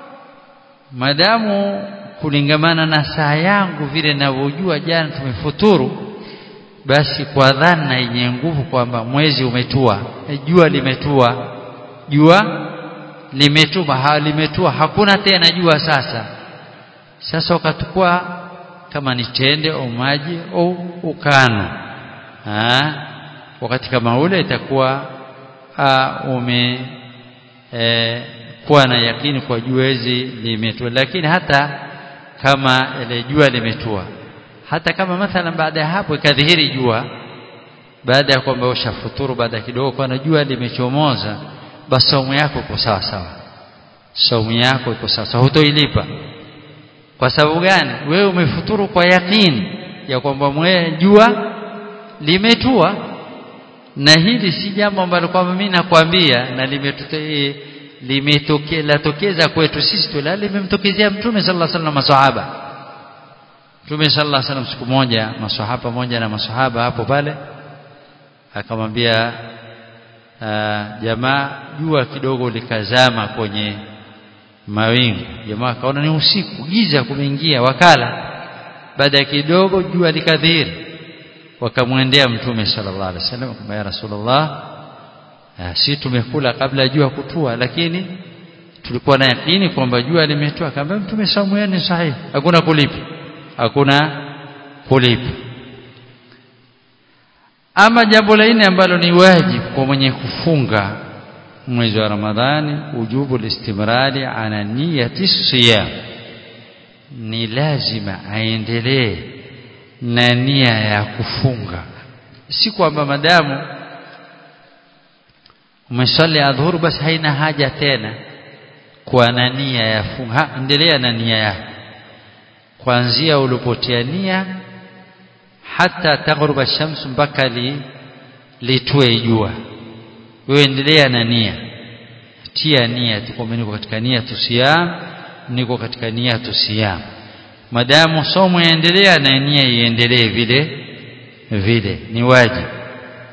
madamu kulingamana na saa yangu vile ninavyojua jana tumefuturu basi kwa dhana yenye nguvu kwamba mwezi umetua jua limetua jua limetua ha, limetua hakuna tena jua sasa sasa ukatukua kama ni tende au maji au ukano ha? wakati kama ule itakuwa ume e, kuwa na yakini kwa juezi limetua lakini hata kama ile jua limetua hata kama mathalan baada ya hapo ikadhihiri jua baada ya kwamba ushafuturu baada kidogo kwa jua limechomoza basi saumu yako iko sawa sawa saumu yako iko sawa sawa hutoilipa kwa sababu gani wewe umefuturu kwa yakini ya kwamba jua limetua na hili si jambo ambalo kwamba mimi nakwambia na limetokea limetokea latokeza kwetu sisi tu la limemtokezea mtume sallallahu alaihi wasallam maswahaba mtume sallallahu alaihi wasallam siku moja maswahaba pamoja na maswahaba hapo pale akamwambia jamaa jua kidogo likazama kwenye mawingu jamaa akaona ni usiku giza kumeingia wakala baada ya kidogo jua likadhihiri wakamwendea mtume sallallahu alaihi wasallam akamwambia ya rasulullah si tumekula kabla ya jua kutua lakini tulikuwa na yakini kwamba jua limetua akamwambia mtume saumu yenu sahihi hakuna kulipa hakuna kulipa ama jambo la nne ambalo ni wajibu kwa mwenye kufunga mwezi wa Ramadhani ujubu listimrari ala niyati siyam ni lazima aendelee na nia ya kufunga si kwamba madamu umesali adhuhur basi haina haja tena kuwa na nia ya funga endelea na nia yako kuanzia ulipotia nia hata taghruba shams mpaka li litue jua wewe endelea na nia tia nia tukwamba niko katika nia tusiyam niko katika nia tusiyam madamu somo yaendelea na nia iendelee vile vile ni wajibu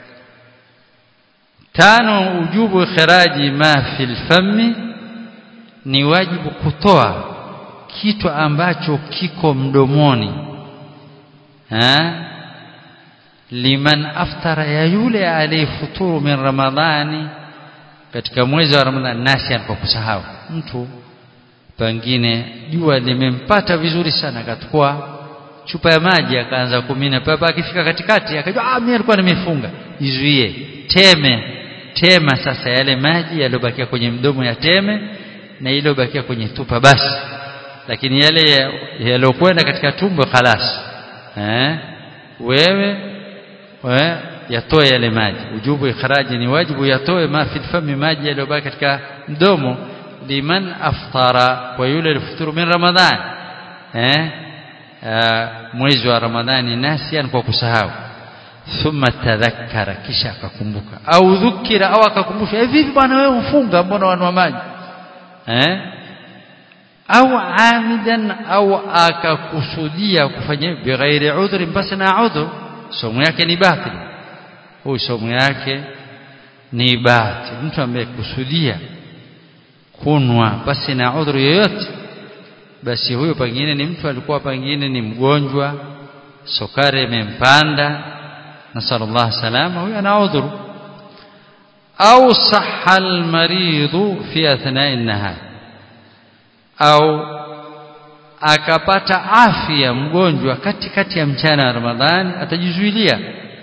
tano ujubu ikhraji ma fil fammi ni wajibu kutoa kitu ambacho kiko mdomoni ha? liman aftara ya yule aliyefuturu min ramadhani katika mwezi wa ramadhani nasi kwa kusahau mtu pengine jua limempata vizuri sana akachukua chupa ya maji akaanza kumina papa akifika katikati akajua ah mimi alikuwa nimefunga izuie teme tema sasa yale maji yaliyobakia kwenye mdomo ya teme na ile iliyobakia kwenye tupa basi lakini yale yaliyokwenda katika tumbo khalas eh wewe we, yatoe yale maji ujubu ikhraji ni wajibu yatoe ma fil fami maji yaliyobaki katika mdomo liman aftara kwa yule alifuturu min ramadhan eh mwezi wa ramadhani nasian kwa kusahau thumma tadhakkara kisha akakumbuka au dhukira au akakumbusha eh vipi bwana wewe ufunga mbona wanwa maji eh au amidan au akakusudia kufanya bighairi udhri basi na udhur somo yake ni batili huyu somo yake ni batili mtu ambaye kusudia kunwa basi na udhuru yoyote basi huyo pengine ni mtu alikuwa pengine ni mgonjwa sukari imempanda nasallallahu salama huyo ana udhuru au sahha almaridhu fi athna'i an-nahar au akapata afya mgonjwa katikati ya mchana wa Ramadhani atajizuilia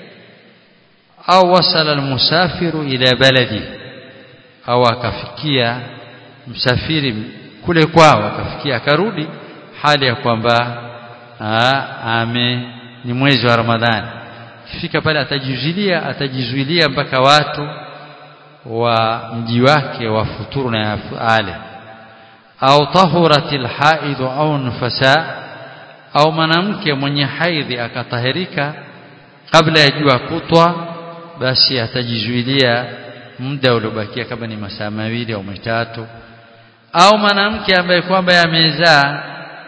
au wasala almusafiru ila baladi au akafikia msafiri kule kwao akafikia akarudi hali ya kwamba ame ni mwezi wa Ramadhani kifika pale atajizuilia atajizuilia mpaka watu wa mji wake wafuturu na ale au tahuratil haidhu au nufasa au mwanamke mwenye haidhi akatahirika kabla ya jua kutwa basi atajizuilia muda uliobakia kama ni masaa mawili au matatu au mwanamke ambaye kwamba yamezaa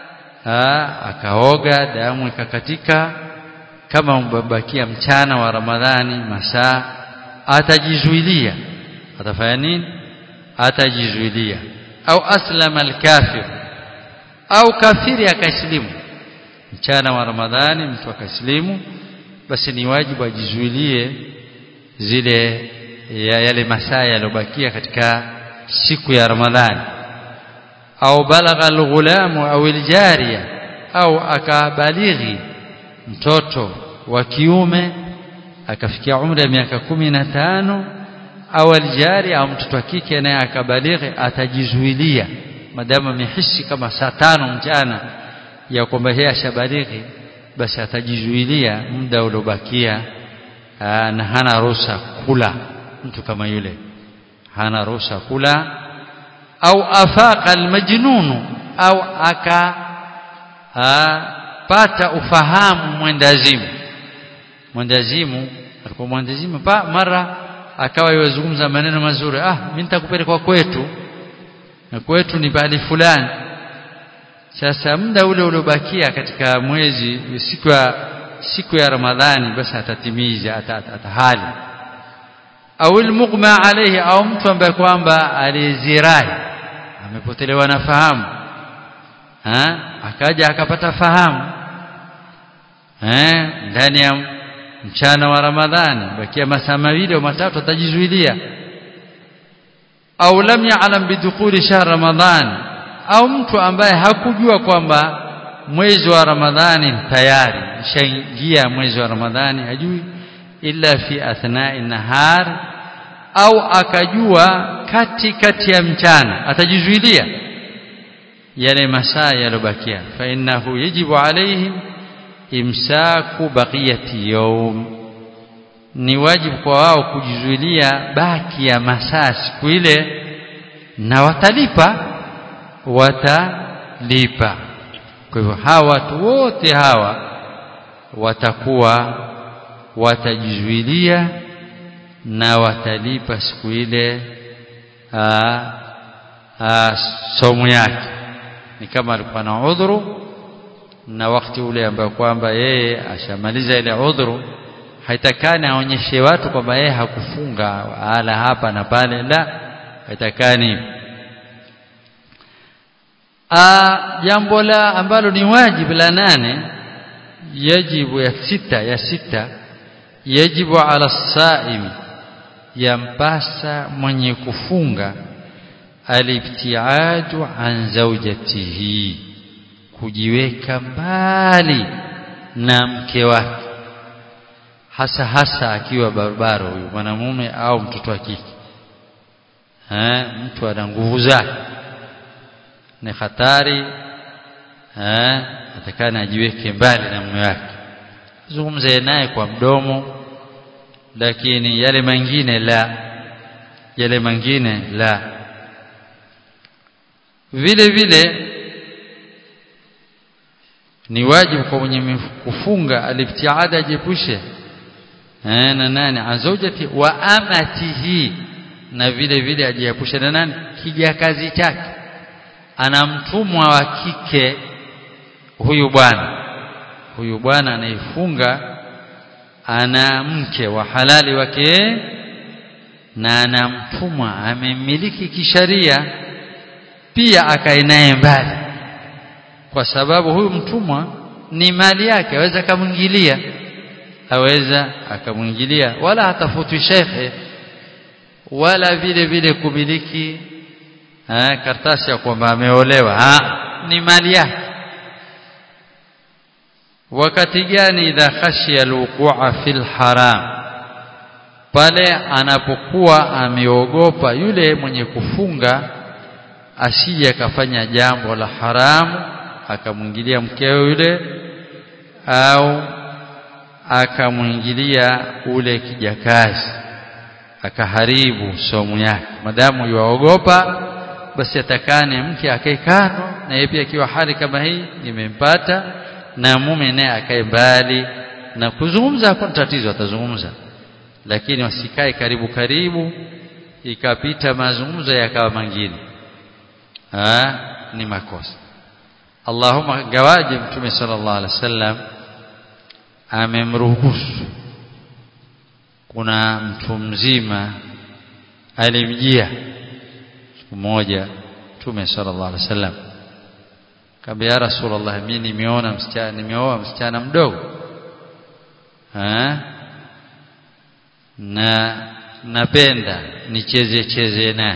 akaoga damu ikakatika kama umebakia mchana wa Ramadhani masaa atajizuilia atafanya nini atajizuilia au aslama alkafir au kafiri akaislimu mchana wa Ramadhani mtu akaislimu basi ni wajibu ajizuilie zile ya yale masaa yaliyobakia katika siku ya Ramadhani au balagha alghulamu au aljariya au akabalighi mtoto wa kiume akafikia umri ya miaka kumi na tano au aljari au mtoto wa kike naye akabalighi atajizuilia madamu amehisi kama saa tano mchana ya kwamba yeye ashabalighi basi atajizuilia muda uliobakia na hana ruhusa kula mtu kama yule hana ruhusa kula au afaqa almajnunu au aka pata ufahamu mwendazimu mwendazimu alikuwa mwendazimu mara akawa yozungumza maneno mazuri ah mimi nitakupeleka kwetu na kwetu ni bali fulani sasa muda ule uliobakia katika mwezi siku ya siku ya Ramadhani basi atatimiza atahali au almughma alayhi au mtu ambaye kwamba alizirai amepotelewa na fahamu ha? akaja akapata fahamu eh ndani ya mchana wa Ramadhani bakia masaa mawili au matatu atajizuilia au lam ya'lam bidukhuli shahr Ramadhan au mtu ambaye hakujua kwamba mwezi wa Ramadhani tayari ishaingia mwezi wa Ramadhani hajui illa fi athna'i nahar au akajua kati kati ya mchana atajizuilia yale masaa yalobakia fa innahu yajibu alayhim imsaku baqiyati yawm ni wajibu kwa wao kujizuilia baki ya masaa siku ile na watalipa watalipa kwa hivyo hawa watu wote hawa watakuwa watajizuilia na watalipa siku ile somo yake ni kama alikuwa na udhuru na wakati ule ambao kwamba yeye ashamaliza ile udhuru haitakani aonyeshe watu kwamba yeye hakufunga ala hapa na pale la haitakani jambo la ambalo ni wajibu la nane yajibu ya sita ya sita yajibu ala saimi yampasa mwenye kufunga alibtiadu an zawjatihi kujiweka mbali na mke wake hasa hasa akiwa barabara huyu mwanamume au mtoto wa kike eh mtu ana nguvu zake ni hatari eh atakana ajiweke mbali na mume wake zungumze naye kwa mdomo lakini yale mengine la yale mengine la vile vile ni wajibu kwa mwenye kufunga alibtiada ajepushe eh na nani azojati wa amatihi na vile vile ajiepushe na nani kijakazi chake ana mtumwa wa kike huyu bwana huyu bwana anayefunga ana mke wa halali wake na ana mtumwa amemiliki kisharia pia akae naye mbali kwa sababu huyu mtumwa ni mali yake aweza akamwingilia aweza akamwingilia wala hatafutwi shekhe wala vile vile kumiliki ha, kartasi ya kwamba ameolewa ha, ni mali yake wakati gani idha khashiya alwuqua fil haram pale anapokuwa ameogopa yule mwenye kufunga asije akafanya jambo la haramu akamwingilia mkeo yule au akamwingilia ule kijakazi akaharibu somu yake madamu yuwaogopa basi atakane mke akae kando na yeye pia akiwa hali kama hii imempata na mume naye akae mbali na kuzungumza hakuna tatizo atazungumza lakini wasikae karibu karibu ikapita mazungumzo yakawa mengine ah ni makosa Allahumma gawaje mtume sallallahu alaihi wasallam amemruhusu kuna mtu mzima alimjia siku moja mtume sallallahu alaihi wasallam kamba ya rasulullah mimi nimeona msichana nimeoa msichana mdogo ha? na napenda nicheze cheze naye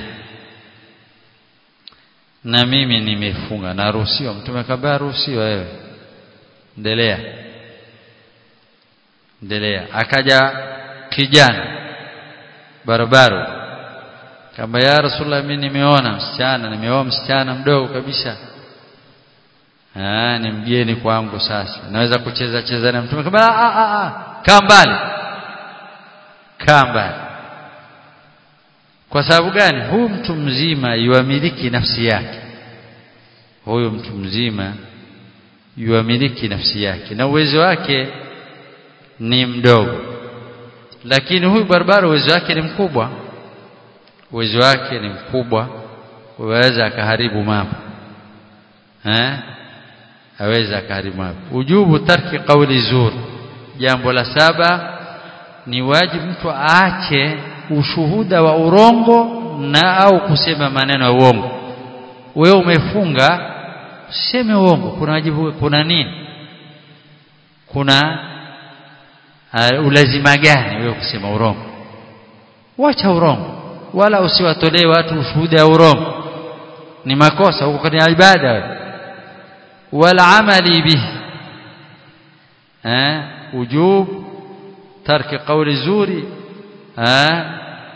na mimi nimefunga naruhusiwa mtume kabla ruhusiwa wewe endelea endelea akaja kijana barabara kama ya rasulullah mimi nimeona msichana nimeoa msichana mdogo kabisa ah ni mgeni kwangu sasa naweza kucheza cheza na mtume kama a a a kaa mbali kaa mbali kwa sababu gani huyu mtu mzima yuamiliki nafsi yake huyu mtu mzima yuamiliki nafsi yake na uwezo wake ni mdogo lakini huyu barabara uwezo wake ni mkubwa uwezo wake ni mkubwa uweza akaharibu mambo eh aweza akaharibu mambo ujubu tarki qawli zur jambo la saba ni wajibu mtu aache ushuhuda wa urongo na au kusema maneno ya uongo wewe umefunga useme uongo kuna wajibu kuna nini kuna uh, ulazima gani wewe kusema urongo wacha urongo wala usiwatolee watu ushuhuda ya urongo ni makosa huko kwenye ibada wewe wala amali bihi eh wujub tarki qawli zuri eh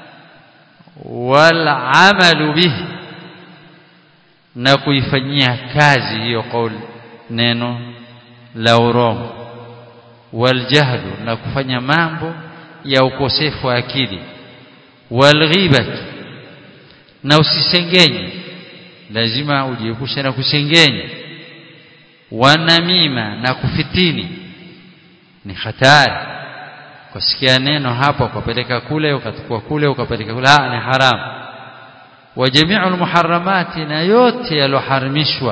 wal amalu bihi na kuifanyia kazi hiyo kauli neno la urongo waljahlu na kufanya mambo ya ukosefu wa akili walghibat na usisengenye lazima ujiepushe na kusengenya wanamima na kufitini ni hatari kusikia neno hapa ukapeleka kule ukachukua kule ukapeleka kule ni haramu wa jami'ul muharramati na yote yaloharamishwa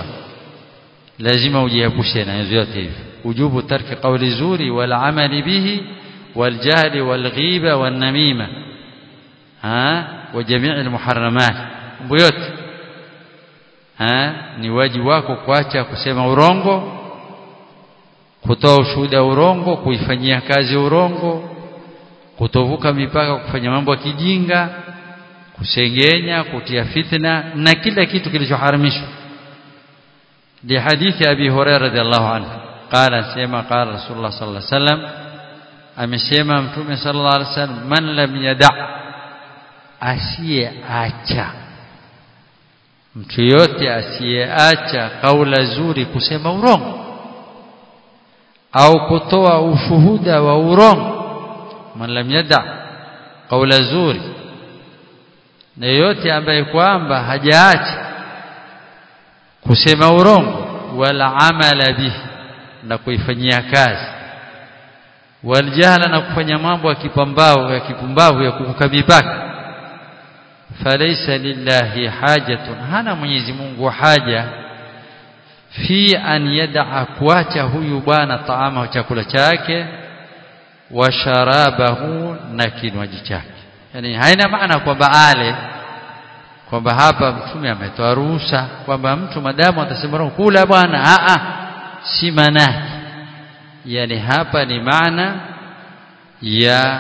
lazima ujiepushe na yote hivi ujubu tarki qawli zuri wal amali bihi والجهل والغيبة والنميمة ها وجميع المحرمات بيوت ها ni wajibu wako kuacha kusema urongo kutoa ushuhuda urongo kuifanyia kazi urongo kutovuka mipaka kufanya mambo ya kijinga kusengenya kutia fitna na kila kitu kilichoharamishwa di hadithi abi hurairah radhiallahu anhu qala sema qala rasulullah sallallahu alaihi wasallam amesema mtume sallallahu alaihi wasallam man lam yada asiyeacha mtu yote asiyeacha kaula zuri kusema urongo au kutoa ushuhuda wa urongo man lam yada kaula zuri na yote ambaye kwamba hajaacha kusema urongo wala amala bihi na kuifanyia kazi waljahla na kufanya mambo ya kipambao ya kipumbavu ya kuvuka mipaka falaysa lillahi hajatun hana Mwenyezi Mungu haja fi an yad'a kuacha huyu bwana taama chakula chake wa sharabahu na kinywaji chake yani haina maana kwamba ale kwamba hapa mtume ametoa ruhusa kwamba mtu madamu atasema kula bwana a a si maana yani hapa ni maana ya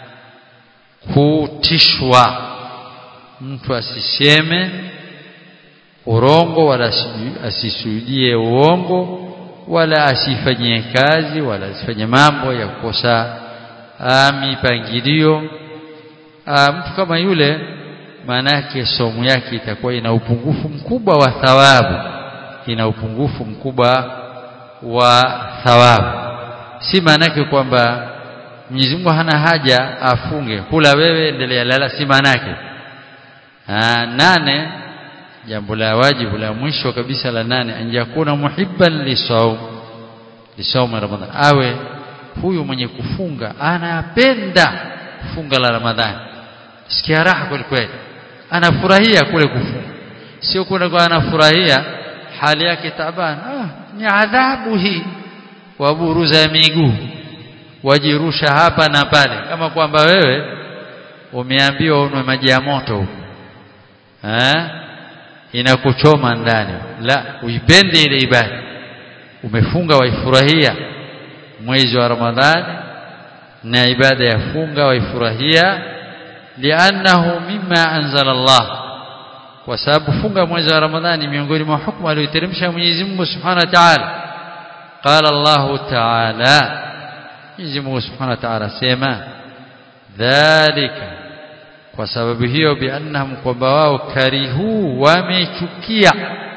kutishwa mtu asiseme urongo wala asisujudie uongo wala asifanyie kazi wala asifanye mambo ya kukosa mipangilio mtu kama yule maana yake somo yake itakuwa ina upungufu mkubwa wa thawabu ina upungufu mkubwa wa thawabu si maana yake kwamba Mwenyezi Mungu hana haja afunge kula wewe endelea lala si maana yake nane jambo la wajibu la mwisho kabisa la nane anjakuna muhibban lisaum lisaum ramadhan awe huyu mwenye kufunga anapenda funga la ramadhani sikia raha kweli kweli anafurahia kule kufunga sio kuna kwa anafurahia hali yake taban ah, ni adhabu hii waburuza miguu wajirusha hapa na pale kama kwamba wewe umeambiwa unwe maji ya moto huko eh inakuchoma ndani la uipende ile ibada umefunga waifurahia mwezi wa ramadhani na ibada ya funga waifurahia li'annahu mimma anzala Allah kwa sababu funga mwezi wa ramadhani miongoni mwa hukumu aliyoteremsha Mwenyezi Mungu Subhanahu wa Ta'ala qala Allah Ta'ala Mwenyezi Mungu Subhanahu wa Ta'ala sema dhalika kwa sababu hiyo biannahum kwamba wao karihu wamechukia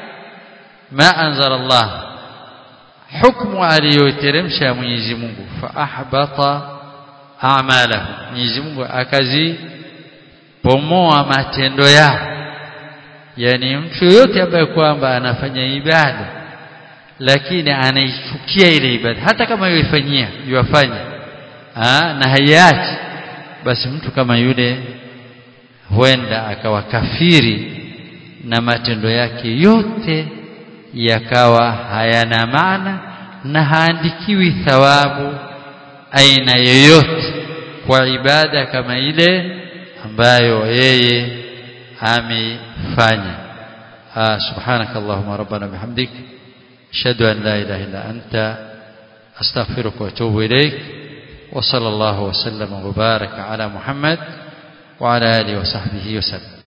ma anzala Allah hukumu aliyoteremsha Mwenyezi Mungu fa ahbata a'malahu Mwenyezi Mungu akazi pomoa matendo yao yani mtu yote ambaye kwamba anafanya ibada lakini anaichukia ile ibada hata kama yoifanyia yuwafanya na haiachi basi mtu kama yule huenda akawa kafiri na matendo yake yote yakawa hayana maana na haandikiwi thawabu aina yoyote kwa ibada kama ile ambayo yeye amefanya subhanaka allahumma rabbana bihamdik ashhadu an la ilaha illa anta astaghfiruka wa atubu ilaik wa sallallahu wa sallama wa baraka ala muhammad وعلى آله وصحبه وسلم